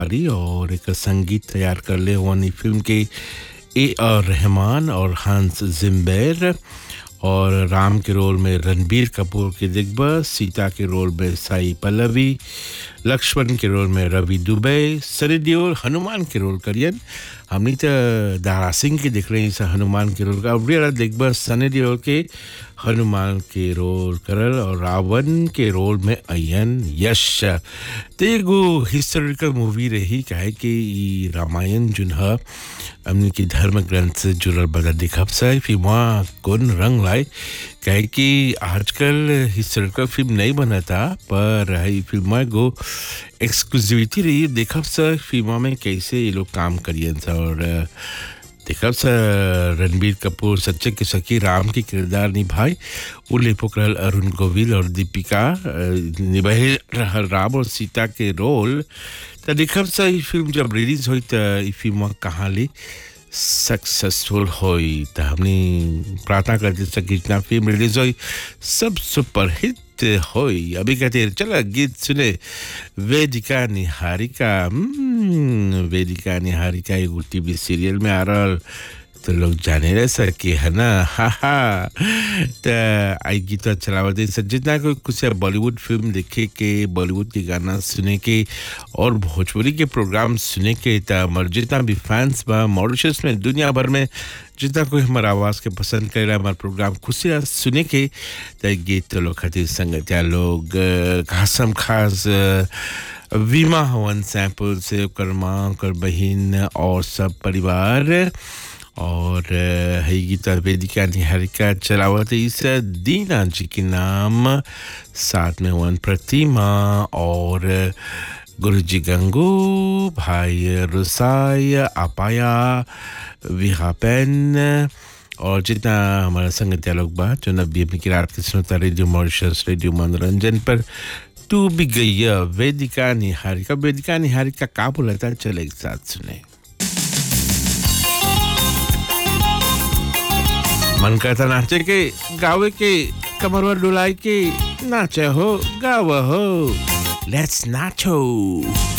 तिवारी और एक संगीत तैयार कर ले वानी फिल्म के ए आर रहमान और हंस जिम्बेर और राम के रोल में रणबीर कपूर के दिग्गज सीता के रोल में साई पल्लवी लक्ष्मण के रोल में रवि दुबे सनी देओल हनुमान के रोल करियन हमनी तो दारा सिंह के देख रहे हैं हनुमान के रोल का और दिग्गज सनी देओल के हनुमान के रोल करल और रावण के रोल में अयन यश तो एगो हिस्टोरिकल मूवी रही काहे कि ई रामायण जुन ह हमने के धर्म ग्रंथ से जुड़ल बता दिखब से फिर वहाँ कौन रंग लाए काहे कि आजकल हिस्टोरिकल फिल्म नहीं बनता पर है फिल्म गो एक्सक्लूसिविटी रही देखब से फिल्म में कैसे ये लोग काम करियन सा और देखब से रणबीर कपूर सच्चे के सखी राम की किरदार निभाए उले पोखरल अरुण गोविल और दीपिका निभाए रहल राम और सीता के रोल तो देखब से ई फिल्म जब रिलीज हुई तो ई फिल्म कहाँ ले सक्सेसफुल हुई तो हमने प्रार्थना करते थे कि जितना फिल्म रिलीज हुई सब सुपरहिट होई अभी कहते हैं चलो गीत सुने वेदिका निहारिका वेदिका निहारिका एगो टीवी सीरियल में आ रहा तो लोग जाने रहे सर कि है ना हा हा तो आई गीत चलावत सर जितना कोई कुछ बॉलीवुड फिल्म देखे के बॉलीवुड के गाना सुने के और भोजपुरी के प्रोग्राम सुने के तो हमारे जितना भी फैंस बा मॉरिशस में दुनिया भर में जितना कोई हमारा आवाज़ के पसंद कर रहा है हमारा प्रोग्राम खुशी सुने के तो गीत लोग खातिर संगतिया लोग खासम खास वीमा हवन सैंपल से ओकर माँ ओकर बहन और सब परिवार और है गीता वेदिका निहारिका चलावत इस दीना जी के नाम साथ में वन प्रतिमा और गुरु जी गंगू भाई रुसाई अपाया विहापेन और जितना हमारा संगतिया लोग बा जो नब्बे की रात के सुनता रेडियो मॉरिशस रेडियो मनोरंजन पर तू भी गई वेदिका निहारिका वेदिका निहारिका का बोला था चले एक साथ सुने मन करता नाचे के गावे के कमरवा डुलाई के नाचे हो गाव हो लेट्स नाचो